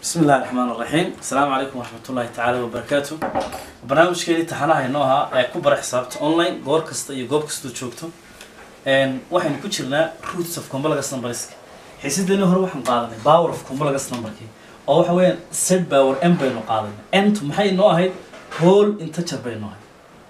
بسم الله الرحمن الرحيم السلام عليكم ورحمة الله تعالى وبركاته barnaamijkeedii taxanaha inoo ahaa ee ku bara xisaabta online goor kasta iyo goob kastoo joogto waxaynu ku jirnaa roots of complex numberska xiisadeeni hore waxaan qaadanay power of complex numberkii oo waxa weeyaan set power m baynu qaadanay mt maxay inoo ahayd whole integer baynu ahayd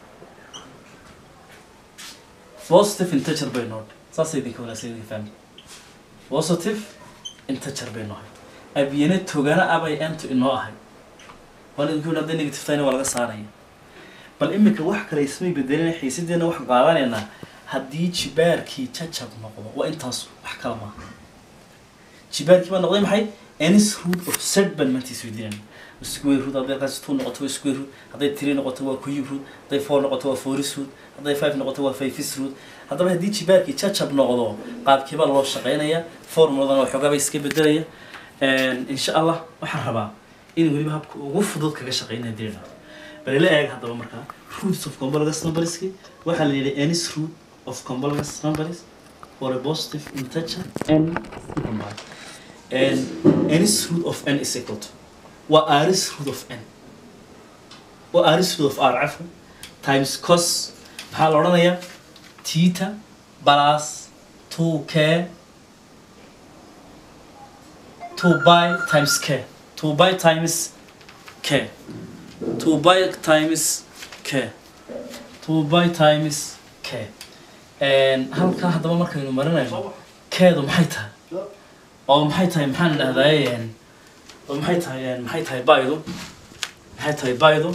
positive integer baynu ahayd saasay idinka wanaagsan idinka fahmi positive integer baynu ahayd abiyane togana abay mt inoo ahayd waan idinku yidhi hadday negative tahayna waa laga saaraya bal iminka wax kale ismay bedelina xiisadeena waxaan qaadanaynaa haddii jibaarkii jajab noqdo waa intaas wax kala maaha jibaarkii baa noqday maxay anis root of set baan maantiis weydiinayna square root hadday qaas two noqoto waa square root hadday three noqoto waa cube root hadday four noqoto waa fouris root hadday five noqoto waa fiveis root haddaba haddii jibaarkii jajab noqdo qaabkii baa loo shaqeynaya formuladana waxoogaa bay iska bedelaya insha allah waxaan rabaa in weliba habka ugu fudud kaga shaqeynaya dirina bal ila eeg haddaba markaa roots of complex numberski waxaa la yidhi anis root of complex numbers for a positive integer n combined and anis root of n is equal to waa aris root of n waa aris root of r cafwan times cos maxaa la odhanayaa tita plus two k two by times k two by times k two by times k two by times k halkaa haddaba markaynu marinayno keedu maxay tahay oo maxay tahay maxaan dhahdaye oo maxay tahay maxay tahay baydu maxay tahay baydu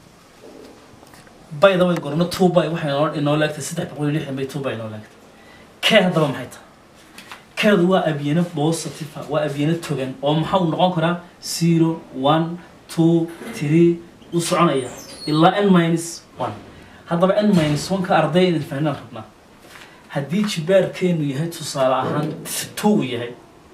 bayda way gorno two by waxay inoo inoo leegtay saddex boqol iyo lixdan bay two by inoo leegtay kee haddaba maxay tahay keedu waa abyano positive waa abyano togan oo maxaa uu noqon karaa zero one two three u soconaya ilaa n minus one haddaba n minus one ka arday idin fahnaan rabnaa haddii jibaarkeenu yahay tusaale ahaan two uu yahay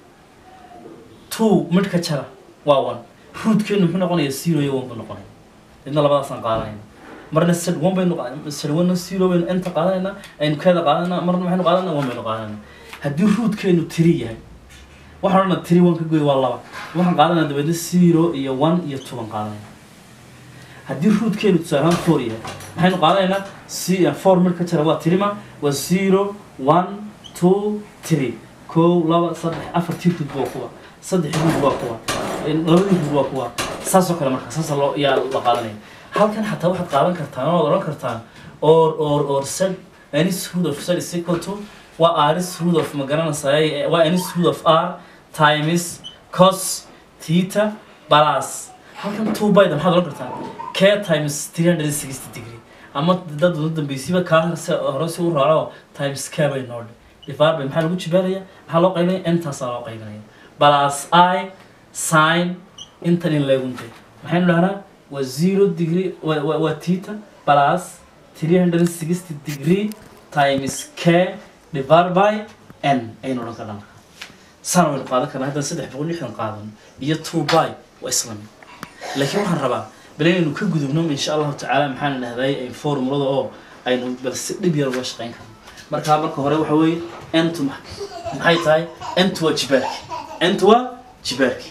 two midh ka jara waa one rootkeenu muxuu noqonaya zero iyo one buu noqonaya idna labadaasaan qaadanayna marna sad one baynu sad one zero baynu enta qaadanaynaa aynu keeda qaadanayna marna maxaynu qaadanayna one baynu qaadanayna haddii rootkeenu tiri yahay waxaan odhana tiri one ka goy waa laba waxaan qaadanaya dabeedna zero iyo one iyo two baan qaadanaya haddii rootkeenu tusaale ahaan four yahay maxaynu qaadanaynaa c four mid ka jira waa tirima waa zero one two three kow laba saddex afartii root waa kuwa saddex root waa kuwa labadii root waa kuwa saasoo kale marka saasa loo yaa la qaadanaya halkan xataa waxaad qaadan kartaan ood odhan kartaan or or or set anis root of set is equal to waa aris root of ma garanaysaay waa anis root of r times cos theta plus halkan two byda maxaad odhan kartaa k times three hundred and sixty degree ama dad ugu dambeysiba kaa horse hore si u raaco times k bay noo dhe difaar bay maxaa lagu jibaaraya maxaa loo qaybinaya intaasaa loo qaybinaya plus i sin intan in leegunte maxaynu dhahnaa waa zero degree waa waa theta plus three hundred and sixty degree times k divided by n aynu odhan karnaa marka sana waynu qaadan karnaa haddaan saddex boqol lixdan qaadan iyo two by waa isla mid laakiin waxaan rabaa bal inaynu ka gudubno insha allahu tacaala maxaan dhahday formulada oo aynu bal si dhib yar uga shaqeyn karno markaa marka hore waxa weeye entu maxay tahay entu waa jibaarki entu waa jibaarki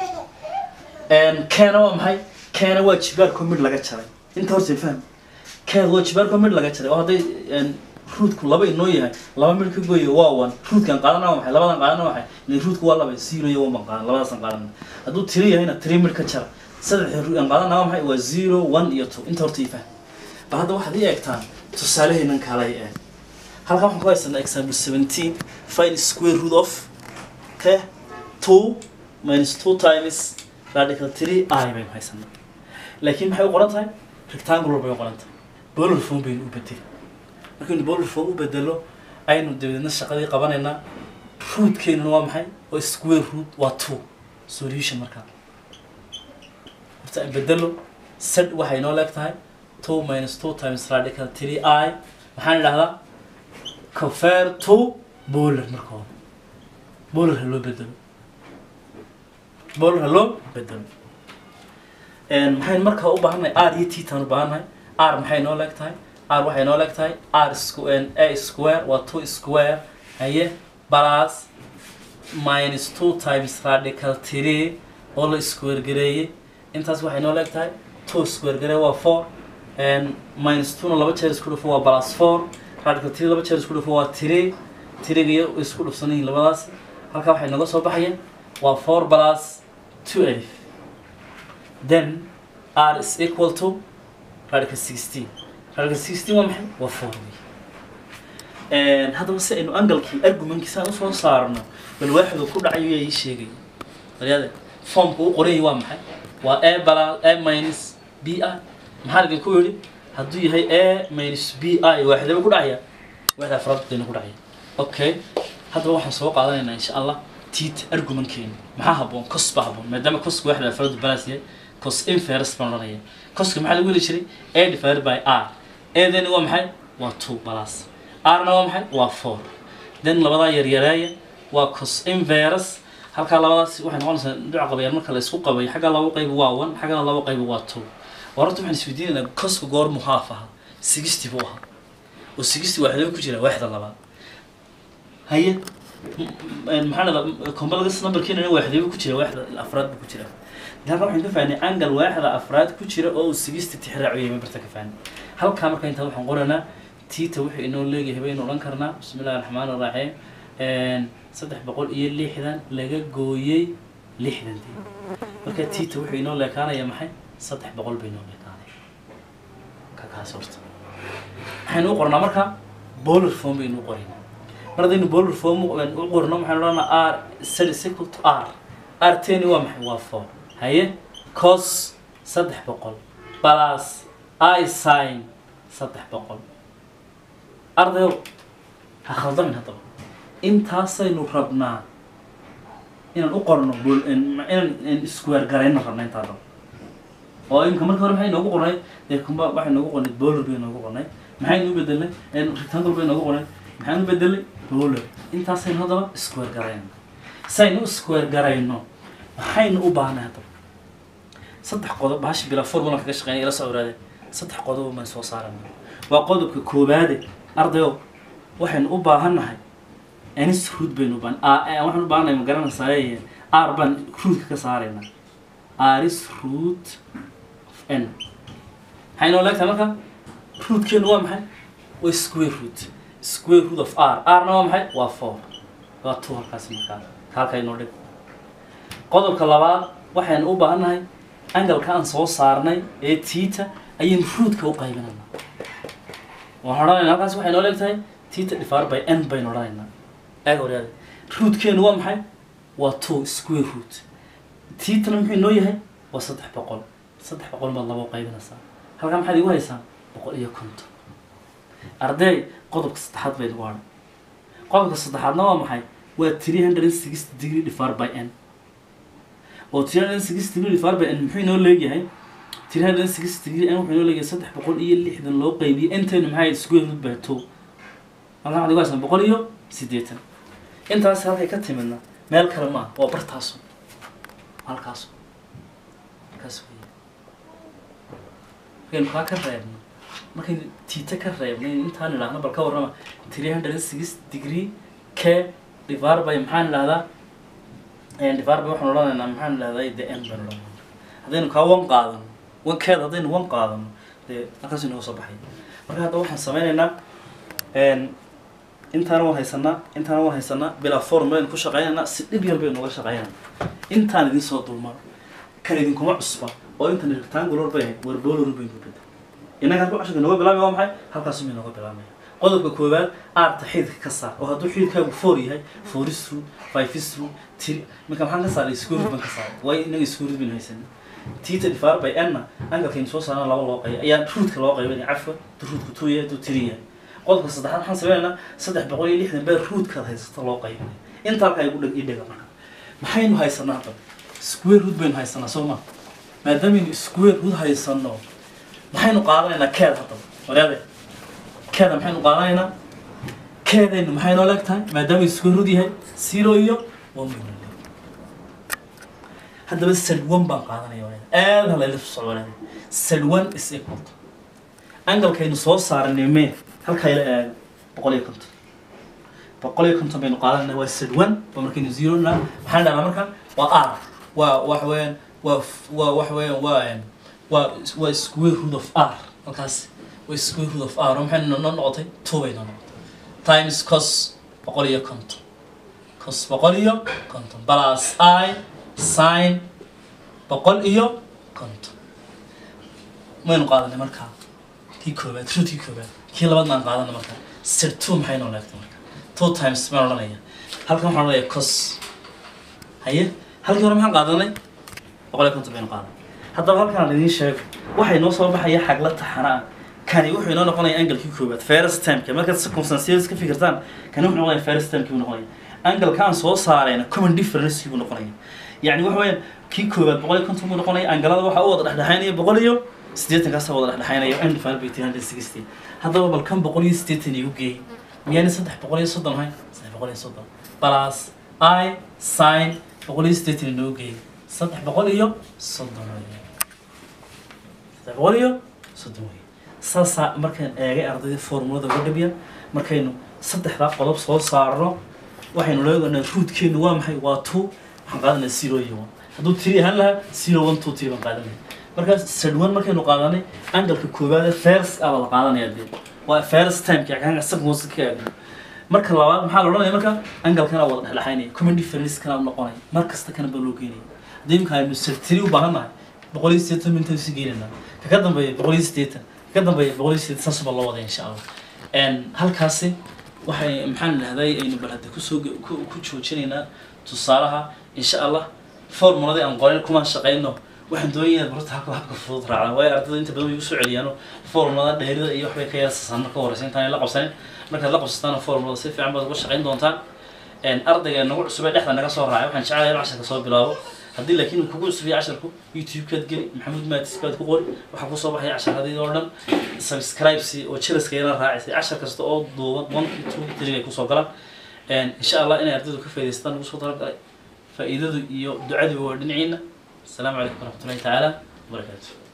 keena waa maxay keena waa jibaarko mid laga jaray inta horta fahmi keena waa jibaarko mid laga jaray oo hadday ruudku laba inoo yahay laba mid ka gooya waa one ruudkan qaadana waa maxay labadan qaadana waa maxay ile ruudku waa laba zero iyo one baan qaadan labadaasan qaadan hadduu tiri yahayna tiri mid ka jara saddex ruudkan qaadana waa maxay waa zero one iyo two inta horta ifah bal hadda waxaad ii eegtaan tusaalehaynan kaalay eeg halkan waxaan ku haysanaa example seventeen find square root of okay two minus two times radical three i baynu haysanaa laakiin maxay u qoran tahay rectangular bay u qoran tahay bolar form baynu u bedeli markaynu bolar form u bedelo aynu dabeedna shaqadii qabanaynaa rootkeennuna waa maxay oo square root waa two solution markaa horta aan bedelo set waxay noo leeg tahay two minus two times radical three i maxaan idhahdaa compare to bolar marka hore bolar ha loo bedelo bolar ha loo bedelo maxaynu markaa u baahannahay r iyo titan u baahannahay r maxay noo leeg tahay r waxay noo leeg tahay r a square waa two square haye plus minus two times radical three oo la square gareeyey intaas waxay noo leeg tahay two square garee waa four and minus two na laba jeer isku dhufo waa plus four radical three laba jeer isku dhufo waa three three iyo isku dhufsan yihiin labadaas halkaa waxay nooga soo baxaya waa four plus two alif then r is equal to radical sixteen radical sixteen waa maxay waa four wey haddaba si aynu angalkii argumentkiisaan usoo saarno bal waaxidu ku dhacayo yaa ii sheegay walyaade formka u qorayay waa maxay waa a bala a minus b i maxaa laga ku yidhi hadduu yahay a minus b i waaxidaba ku dhacaya waaxda afraad bayna ku dhacaya okay haddaba waxaan soo qaadanaynaa insha allah tiit argumentkeena maxaa habboon cos baa habboon maadaama coska waaxda afraad balas yahay cos inferus baan odhanaya coska maxaa lagu heli jiray a divided by r adani waa maxay waa two balas rna waa maxay waa four then labadaa yaryareeya waa cos inverus halkaa labadaas waxay noqonaysaa dhuca qabayaan marka la isku qabay xagga laba qayb waa one xaggana laba qayb waa two horta waxaan isweydiinaynaa coska goor muhaaf aha sixty buu ahaa oo sixty waaxdaba ku jira waaxda labaad haye maxaa dhada complex numberkiina waaxdaba ku jira waaxda afraad buu ku jira halkaa waxaan ka fahnay angle waaxda afraad ku jira oo uu sixty tixraaciyo mabarta ka fahnay halkaa marka intaa waxaan qoranaa tita wuxuu inoo leeyahay baynu odhan karnaa bismi illahi raxmaan iraxiim saddex boqol iyo lixdan laga gooyey lixdantii marka tita wuxuu inoo leekaanaya maxay saddex boqol bay inoo leekaanaya ka kaas horta waxaynu u qornaa marka bolar form baynu u qoraynaa mar haddaynu bolar form u qorno waxaynu odhanaa r is equal to r r teni waa maxay waa four haye cos saddex boqol plus i sin saddex boqol ardayo ha khaldamin haddaba intaasaynu rabnaa inaan u qorno bol- inaan square garayno rabna intaa daba oo imika marka hore maxay noogu qornay dee kumba waxay noogu qornay bolar bay noogu qornay maxaynu u bedelnay rectangle bay noogu qornay maxaynu u bedelnay bolar intaasaynu haddaba square garayno saynu square garayno maxaynu u baahnay haddaba saddex qodob bahashi bilaa formula kaga shaqeynaya ila soo oraade saddex qodob baan soo saarana waa qodobka koobaade ardayo waxaynu u baahannahay ns root baynu u baahan waxaan u baahannahay ma garanaysaa r baan rootka ka saaraynaa aris root of n maxay noo leegtahay marka rootkeenu waa maxay waa square root square root of r rna waa maxay waa four waa two halkaasi markaa halka inoo dhig qodobka labaad waxaynu u baahannahay angalka aan soo saarnay ee tita ayaynu rootka u qaybinaynaa waxaan odhanaynaa halkaas waxay noo leegtahay tita divided by n baynu odhanaynaa eeg horyaade rootkeenu waa maxay waa two square root titana muxuu inoo yahay waa saddex boqol saddex boqol baad laba u qaybinaysaa halkaa maxaad igu haysaa boqol iyo konton arday qodobka saddexaad bay igu hadhay qodobka saddexaadna waa maxay waa three hundred and sixty degree divided by n oo three hundred and sixty degree divided by n muxuu inoo leeyahay three hundred and sixty degree n wuxuu inoo leeyahay saddex boqol iyo lixdan loo qaybiyey intaynu maxay square root by two halkaa maxaad igu haysaa boqol iyo siddeetan intaas halkay ka timidna meel kale maaha waa bartaaso halkaaso halkaas wey markaynu kaa ka reebno markaynu tiita ka reebnay intaan idhaahno bal ka warrama three hundred and six degree k divided by maxaan idhahdaa divided by waxaan odhanaynaa maxaan idhahdaa the n baan odhanayna haddaynu kaa wan qaadano wankeeda haddaynu wan qaadano dee halkaas inooga soo baxay marka hadda waxaan sameynaynaa intaana waan haysanaa intaana waan haysanaa bilaa formulayn ku shaqeynaynaa si dhib yar baynu uga shaqeynaynaa intaan idin soo dulmaro kan idinkuma cusba oo intan rectangular bay ahayd war bolar baynu bedel innaga halka casharka nooga bilaabaya waa maxay halkaas bay nooga bilaabaya qodobka koowaad aarta xididka ka saar oo hadduu xididkaagu four yahay four is true five is true three marka maxaan ka saaray square root baan ka saaray waayo innaga square root baynu haysanay tita divided by n-na angalkaynu soo saarana laba loo qayb ayaa rootka loo qaybinaya cafwa hadduu rootku two yahay hadduu three yahay qodobka saddexaad waxaan sameynaynaa saddex boqol iyo lixdan bee rootkaad haysata loo qaybinaya inta halkaa igu dheg idhiga marka maxaynu haysanaa hadda square root baynu haysanaa soo ma maadaameynu square root haysano maxaynu qaadanaynaa keed haddaba waryaade keeda maxaynu qaadanaynaa keedaynu maxay noo leeg tahay maadaama square root yahay zero iyo one baynu leeg haddaba sad one baan qaadanaya waryaade aad halayla socdo waryaade sad one is equal to angalkaynu soo saaranay mee halkaa ila eego boqol iyo konton boqol iyo konton baynu qaadanayna waa sad one waa markaynu zero na maxaan dhahnaa marka waa r waa wax weeyaan waa f- waa wax weeyaan waa em, waa waa square root of r halkaas waa square root of r oo maxay noo noo noqotay two bay noo noqotay times cos boqol iyo konton cos boqol iyo konton plus i sin boqol iyo konton maynu qaadanay markaa kii koobaad rootkii koobaad kii labaadna aan qaadana markaa sir two maxay noo leegtay marka two times maan odhanaya halkan waxaan odhanaya cos haye halkii hore maxaan qaadanay boqol iyo konton baynu qaadanay haddaba halkaan aan idiin sheego waxay noo soo baxaya xagla taxana ah kani wuxuu inoo noqonaya angalkii koobaad first timeka markaad circumstances ka fikirtaan kani wuxuu noqonaya first timekii buu noqonaya angalkaan soo saarayna common difference buu noqonaya yacni waxa weeyaan kii koobaad boqol iyo konton buu noqonaya angalada waxaa u wada dhexdhexaynaya boqol iyo siddeetan kaasa wada dhexdhexaynaya and divided by three hundred sixty haddaba bal kan boqol iyo siddeetan igu geey miyaani saddex boqol iyo soddon ahayn saddex boqol iyo soddon plus i sin boqol iyo siddeetan inoo geey saddex boqol iyo soddon weeye saddex boqol iyo soddon weeye saasaa markaan eegay ardayda formulada uga dhabiya markaynu saddexdaa qodob soo saarno waxaynu leedahnaa ruudkeenu waa maxay waa two waxaan qaadanaa zero iyo one hadduu tiri ahaan lahaa zero one two three baan qaadanaya markaas sadwan markaynu qaadanay angalka koowaade first aa la qaadanaya dee waa first timeka kaanga second ka eegno marka labaad maxaa la odhanaya marka angalkana wada dhexdhexaynaya common difference kana u noqonaya mar kasta kana baa loo geenaya haddii imika aynu sirtiri u baahan nahay boqol iyo siddeetan mintan si geenayna kaka dambeeya boqol iyo siddeetan kaka dambeeya boqol iyo siddeetan saas baa loo wadaya insha allah n halkaasi waxay maxaan idhahday aynu bal hadda kusoo ge- ku ku joojinaynaa tusaalaha insha allah formuladii aan qorin kumaan shaqayno waxaan doonayaa barta habka habka fudud raacda waayo ardayda inta badan way igu soo celiyaano formulada dheerida iyo waxbay ka yaasasaan marka horeysa intaan la qabsanin markaad la qabsataan formulada si fiican baad uga shaqayn doontaan een ardayga nagu cusub ee dhexda naga soo raacay waxaan jecelahay in casharka soo bilaabo haddii laakiin uu kugu cusub yahay casharku youtube-kaad geli maxamuud maatis baad ku qori waxaa kusoo baxaya casharadii oo dhan subscribesi oo jelaska yana raacisay cashar kasta oo duuban one two three ay kusoo galaan een insha allah inay ardaydu ka faa'idaystaan ugu soo talagalay faa'iidadu iyo ducadu waa dhinaciina السلام عليكم ورحمة الله تعالى وبركاته